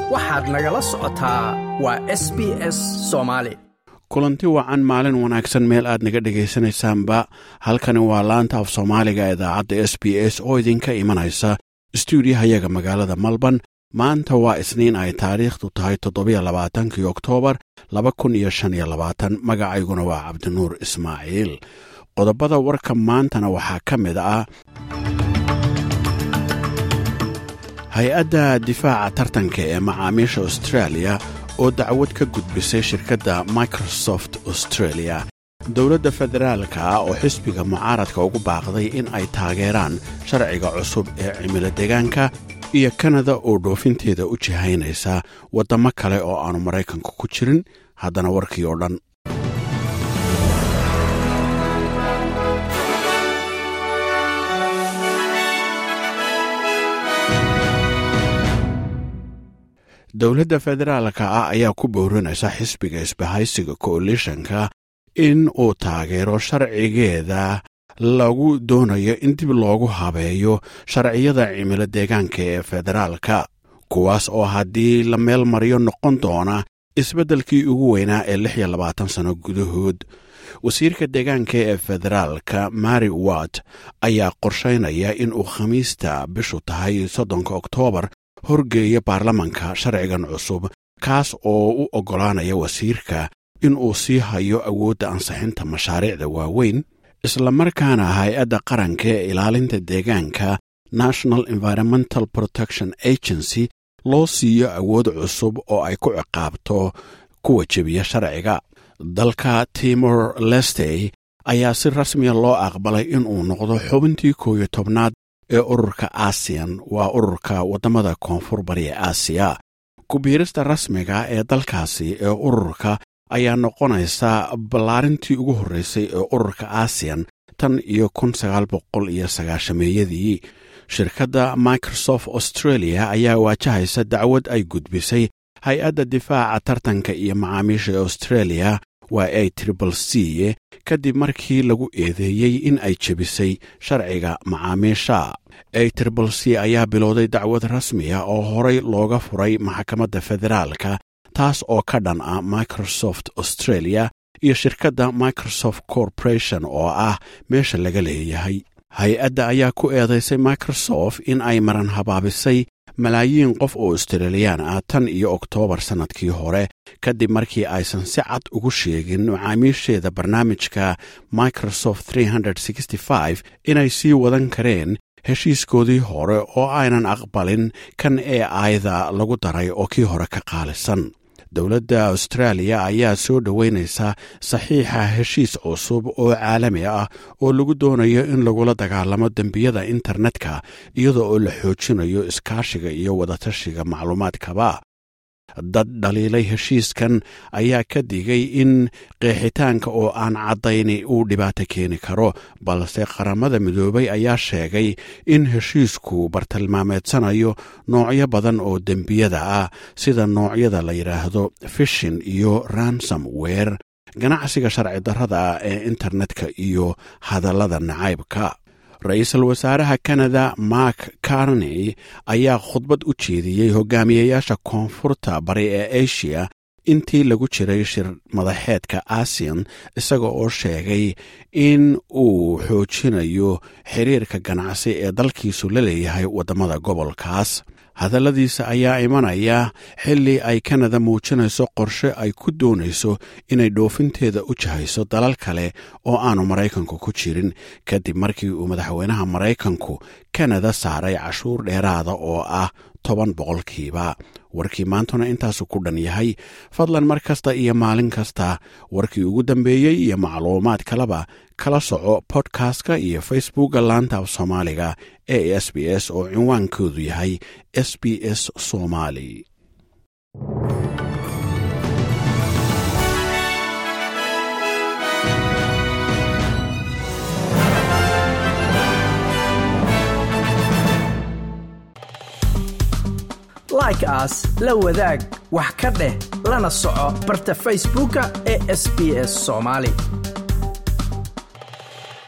waxaad nagala socotaa waa s b s soomaali kulanti wacan maalin wanaagsan meel aad naga dhegaysanaysaanba halkani waa laanta af soomaaliga idaacadda s b s oo idinka imanaysa stuudiyahayaga magaalada malban maanta waa isniin ay taariikhdu tahay toddobiyo labaatankii oktoobar laba kun iyo shan iyo labaatan magacayguna waa cabdinuur ismaaciil qodobada warka maantana waxaa ka mid ah hay-adda difaaca tartanka ee macaamiisha australia oo dacwad ka gudbisay shirkadda microsoft australia dowladda federaalka ah oo xisbiga mucaaradka ugu baaqday in ay taageeraan sharciga cusub ee cimilo deegaanka iyo kanada oo dhoofinteeda u jihaynaysa waddamo kale oo aanu maraykanka ku jirin haddana warkii oo dhan dowladda federaalka ah ayaa ku boorinaysa xisbiga isbahaysiga koalishanka in uu taageero sharcigeeda lagu doonayo in dib loogu habeeyo sharciyada cimilo deegaanka ee federaalka kuwaas oo haddii la meel mariyo noqon doona isbeddelkii ugu weynaa ee lix iyo labaatan sano gudahood wasiirka deegaanka ee federaalka mary watt ayaa qorshaynaya in uu khamiista bishu tahay soddonka oktoobar horgeeya baarlamanka sharcigan cusub kaas oo u oggolaanaya wasiirka in uu sii hayo awoodda ansixinta mashaariicda waaweyn islamarkaana hay-adda qaranka ee ilaalinta deegaanka national environmental protection agency loo siiyo awood cusub oo ay ku ciqaabto kuwa jebiya sharciga dalka timor lestey ayaa si rasmiya loo aqbalay inuu noqdo xubintii koow iyo tobnaad ee ururka aasiyan waa ururka waddamada koonfur bariya aasiya ku-biirista rasmiga ee dalkaasi ee ururka ayaa noqonaysa ballaarintii ugu horreysay ee ururka aasiyan tan iyo kun sagaal boqol iyo sagaashameeyadii shirkadda microsoft australia ayaa waajahaysa dacwad ay gudbisay hay-adda difaaca tartanka iyo macaamiisha ee australia waa a tribal c kadib markii lagu eedeeyey in ay jebisay sharciga macaamiisha a tribal c ayaa bilowday dacwad rasmiya oo horay looga furay maxkamadda federaalka taas oo ka dhan ah microsoft australia iyo shirkadda microsoft corporation oo ah meesha laga leeyahay hay-adda ayaa ku eedaysay microsoft in ay maran habaabisay malaayiin qof oo australiyaan ah tan iyo oktoobar sannadkii hore kadib markii aysan si cad ugu sheegin macaamiisheeda barnaamijka microsoft inay sii wadan kareen heshiiskoodii hore oo aynan aqbalin kan ee aayada lagu daray oo kii hore ka qaalisan dowladda austraaliya ayaa soo dhoweynaysa saxiixa heshiis cusub oo caalami ah oo lagu doonayo in lagula dagaalamo dembiyada internetka iyada oo la xoojinayo iskaashiga iyo wadatashiga macluumaadkaba dad dhaliilay heshiiskan ayaa ka digay in qeexitaanka oo aan caddayni uu dhibaato keeni karo balse qaramada midoobay ayaa sheegay in heshiisku bartilmaameedsanayo noocyo badan oo dembiyada ah sida noocyada la yidhaahdo fishin iyo ransom weer ganacsiga sharci darrada ah ee internetka iyo hadallada nacaybka ra-iisul wasaaraha kanada mark carney ayaa khudbad u jeediyey hogaamiyayaasha koonfurta bari ee asia intii lagu jiray shir madaxeedka asian isaga oo sheegay in uu xoojinayo xiriirka ganacsi ee dalkiisu la leeyahay waddamada gobolkaas hadalladiisa ayaa imanaya xilli ay kanada muujinayso qorshe ay ku doonayso inay dhoofinteeda u jahayso dalal kale oo aanu maraykanku ku jirin kadib markii uu madaxweynaha maraykanku kanada saaray cashuur dheeraada oo ah toban boqolkiiba warkii maantuna intaasu ku dhan yahay fadlan mar kasta iyo maalin kasta warkii ugu dambeeyey iyo macluumaad kaleba kala soco bodkastka iyo facebookga laanta af soomaaliga ee s b s oo cinwaankoodu yahay s b s somali like aas la wadaag wax ka dheh lana soco barta facebooka ee sb s somaali